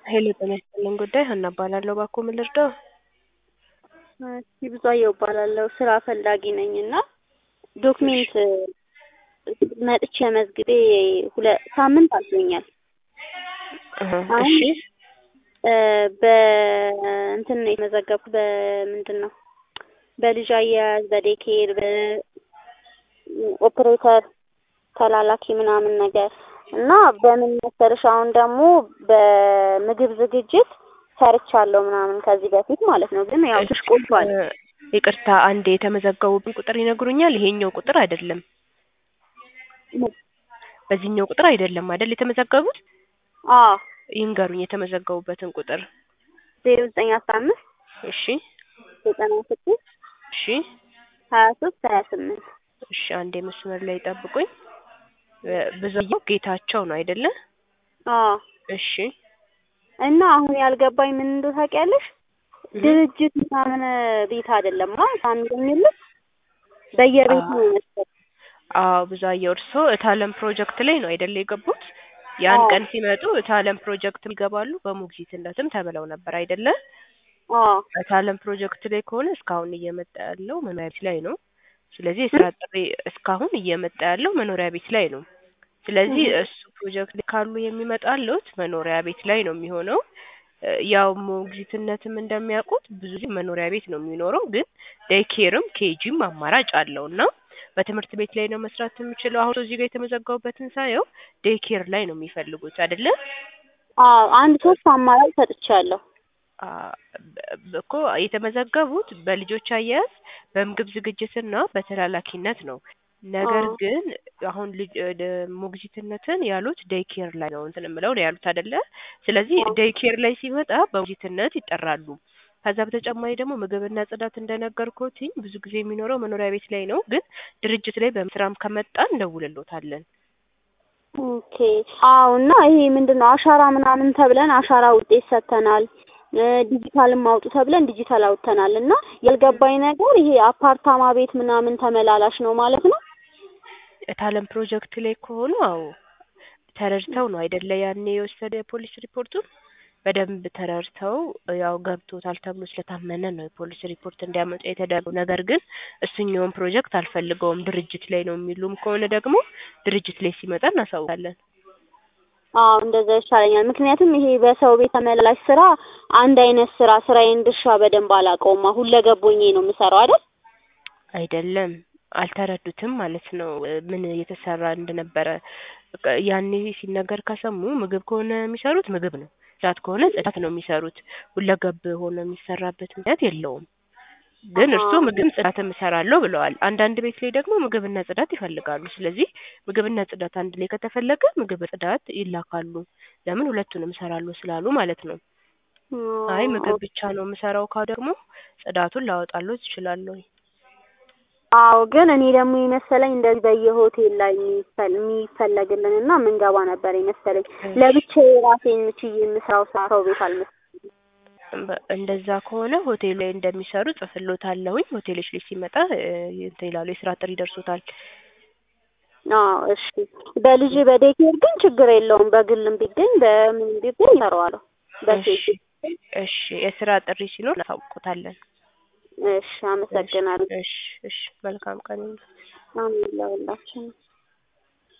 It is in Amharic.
ሄሎ ጤና ይስጥልኝ ጉዳይ ሀና እባላለሁ። እባክዎ ምን ልርዳው? እሺ ብዙአየሁ እባላለሁ ስራ ፈላጊ ነኝ እና ዶክሜንት መጥቼ መዝግቤ ሁለት ሳምንት አልፎኛል። እህ አሁን እሺ በእንትን ነው የተመዘገብኩት በምንድን ነው በልጅ አያያዝ በዴኬር በኦፕሬተር ተላላኪ ምናምን ነገር እና በምን መሰለሽ አሁን ደግሞ በምግብ ዝግጅት ሰርቻለሁ ምናምን ከዚህ በፊት ማለት ነው። ግን ያው ትንሽ ቆይቷል። እ ይቅርታ አንዴ የተመዘገቡብን ቁጥር ይነግሩኛል? ይሄኛው ቁጥር አይደለም። በዚህኛው ቁጥር አይደለም አይደል የተመዘገቡት? አዎ ይንገሩኝ የተመዘገቡበትን ቁጥር። ዜሮ ዘጠኝ አስራ አምስት እሺ ዘጠና ስድስት እሺ ሀያ ሶስት ሀያ ስምንት እሺ አንዴ መስመር ላይ ጠብቁኝ። እ ብዙአየሁ ጌታቸው ነው አይደለ? አዎ እሺ እና አሁን ያልገባኝ ምን እንደው ታውቂያለሽ? ድርጅት ምናምን ቤት አይደለም አ ፋሚሊ የሚሉት በየቤቱ ነው መሰለኝ። አዎ ብዙአየሁ እርስዎ እታለም ፕሮጀክት ላይ ነው አይደለ የገቡት? ያን አዎ ቀን ሲመጡ እታለም ፕሮጀክት ይገባሉ በሞግዚትነትም ተብለው ነበር አይደለ? አዎ እታለም ፕሮጀክት ላይ ከሆነ እስካሁን እየመጣ ያለው መኖሪያ ቤት ላይ ነው። ስለዚህ የስራ ጥሪ እስካሁን እየመጣ ያለው መኖሪያ ቤት ላይ ነው። ስለዚህ እህ እሱ ፕሮጀክት ላይ ካሉ የሚመጣልዎት መኖሪያ ቤት ላይ ነው የሚሆነው። እ ያው ሞግዚትነትም እንደሚያውቁት ብዙ ጊዜ መኖሪያ ቤት ነው የሚኖረው ግን ዴይ ኬርም ኬጂም አማራጭ አለው እና በትምህርት ቤት ላይ ነው መስራት የሚችለው። አሁን እዚህ ጋር የተመዘገቡበትን ሳየው ዴይ ኬር ላይ ነው የሚፈልጉት አይደለ? አዎ አንድ ሶስት አማራጭ ሰጥቻለሁ። አ በ እኮ የተመዘገቡት በልጆች አያያዝ በምግብ ዝግጅትና በተላላኪነት ነው። ነገር አዎ ግን አሁን ልጅ ደ ሞግዚትነትን ያሉት ዴይ ኬር ላይ ነው እንትን የምለው ነው ያሉት አይደለ? ስለዚህ አዎ ዴይ ኬር ላይ ሲመጣ በሞግዚትነት ይጠራሉ። ከዛ በተጨማሪ ደግሞ ምግብና ጽዳት እንደነገርኩትኝ ብዙ ጊዜ የሚኖረው መኖሪያ ቤት ላይ ነው። ግን ድርጅት ላይ በስራም ከመጣ እንደውልልዎታለን። ኦኬ አዎ እና ይሄ ምንድን ነው አሻራ ምናምን ተብለን አሻራ ውጤት ሰጥተናል። እ ዲጂታልም አውጡ ተብለን ዲጂታል አውጥተናል እና ያልገባኝ ነገር ይሄ አፓርታማ ቤት ምናምን ተመላላሽ ነው ማለት ነው? እታለም ፕሮጀክት ላይ ከሆኑ አዎ ተረድተው ነው አይደለ ያኔ የወሰደ የፖሊስ ሪፖርቱን በደንብ ተረድተው ያው ገብቶታል ተብሎ ስለታመነ ነው የፖሊስ ሪፖርት እንዲያመጡ የተደረገው። ነገር ግን እሱኛውን ፕሮጀክት አልፈልገውም ድርጅት ላይ ነው የሚሉም ከሆነ ደግሞ ድርጅት ላይ ሲመጣ እናሳውቃለን። አዎ እንደዛ ይሻለኛል። ምክንያቱም ይሄ በሰው ቤት ተመላላሽ ስራ አንድ አይነት ስራ ስራዬን ድርሻ በደንብ አላውቀውማ ሁለገብ ሆኜ ነው የምሰራው አይደል? አይደለም አልተረዱትም ማለት ነው እ ምን እየተሰራ እንደነበረ። በቃ ያኔ ሲነገር ከሰሙ ምግብ ከሆነ የሚሰሩት ምግብ ነው፣ ጽዳት ከሆነ ጽዳት ነው የሚሰሩት። ሁለገብ ሆኖ የሚሰራበት ምክንያት የለውም። ግን አሀ እርስዎ ምግብም ጽዳትም እሰራለሁ ብለዋል። አንዳንድ ቤት ላይ ደግሞ ምግብና ጽዳት ይፈልጋሉ። ስለዚህ ምግብና ጽዳት አንድ ላይ ከተፈለገ ምግብ ጽዳት ይላካሉ። ለምን ሁለቱንም እሰራለሁ ስላሉ ማለት ነው። አይ ምግብ ኦ ብቻ ነው የምሰራው ካሉ ደግሞ ጽዳቱን ላወጣልዎት እችላለሁኝ። አዎ ግን እኔ ደግሞ የመሰለኝ እንደዚህ በየሆቴል ላይ የሚፈል የሚፈለግልን እና የምንገባ ነበር የመሰለኝ። እሺ ለብቻዬ ራሴን ችዬ የምሰራው ስራ ሰው ቤት አልመሰለኝም። በ እንደዛ ከሆነ ሆቴል ላይ እንደሚሰሩ ጽፍልዎታለሁኝ። ሆቴሎች ላይ ሲመጣ እ እንትን ይላሉ የስራ ጥሪ ይደርሶታል። አዎ እሺ በልጅ በዴኬር ግን ችግር የለውም። በግልም ቢገኝ በምንም ቢገኝ እሰራዋለሁ እሺ በሴት እሺ የስራ ጥሪ ሲኖር እናሳውቅዎታለን። እሺ እሺ አመሰግናለሁ። እሺ እሺ መልካም ቀን ይሁንልዎት። አሜን ለሁላችንም።